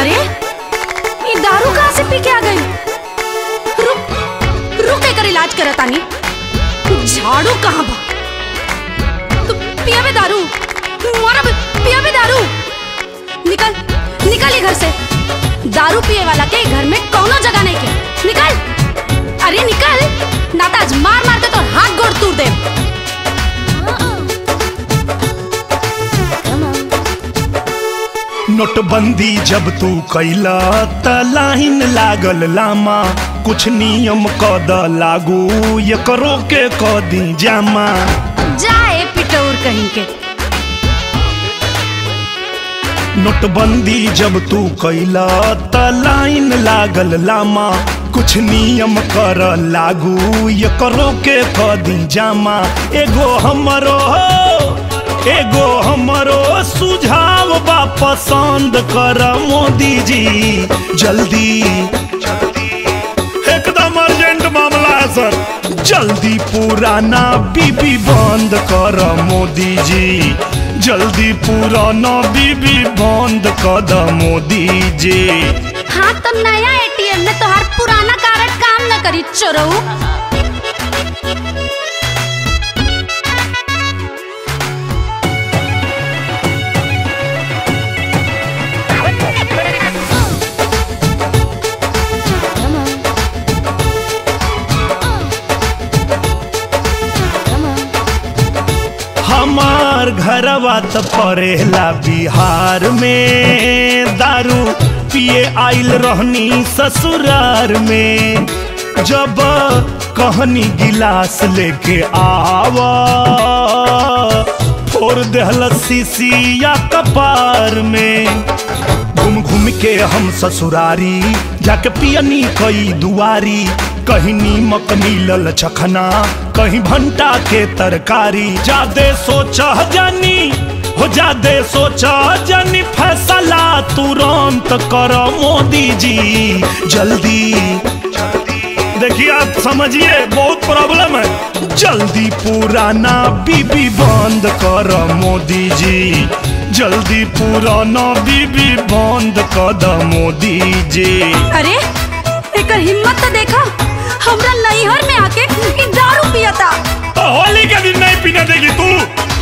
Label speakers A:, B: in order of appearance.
A: अरे ये दारू कहाँ से पी के आ गई रुक रुक एकर इलाज करत आनी झाड़ू कहाँ बा तू पिया भी दारू मोरा भी पिया भी दारू निकल निकल ये घर से दारू पिए वाला के घर में कौनो जगह नहीं के निकल अरे निकल ना तो आज मार मार के तो हाथ गोड़ तोड़ दे
B: नोटबंदी जब तू कैला त लाइन लागल लामा कुछ नियम कद लागू ये करो के कदी जामा
A: जाए पिटौर कहीं के
B: नोटबंदी जब तू कैला त लाइन लागल लामा कुछ नियम कर लागू ये करो के कदी जामा एगो हमरो एगो हमरो सुझाव बा पसंद कर मोदी जी जल्दी एकदम अर्जेंट मामला है सर जल्दी पुराना बीबी बंद कर मोदी जी जल्दी पुराना बीबी बंद कर द मोदी जी
A: हाँ तो नया एटीएम में तोहार पुराना कार्ड काम न करी चोरऊ
B: हमार घरवा त परेला बिहार में दारू पिए आइल रहनी ससुरार में जब कहनी गिलास लेके आवा फोड़ देहल सीसिया कपार में घूम घूम के हम ससुरारी जाके पियनी कई दुआरी कहीं नीमक मिलल चखना कहीं भंटा के तरकारी जादे सोचा जानी हो जादे सोचा जानी फैसला तुरंत कर मोदी जी जल्दी देखिए आप समझिए बहुत प्रॉब्लम है जल्दी पुराना बीबी बंद कर मोदी जी जल्दी पुराना बीबी बंद कर द मोदी जी
A: अरे एकर हिम्मत तो देखा हमरा नैहर में आके ई दारू पियता
B: होली के दिन नहीं पीने देगी तू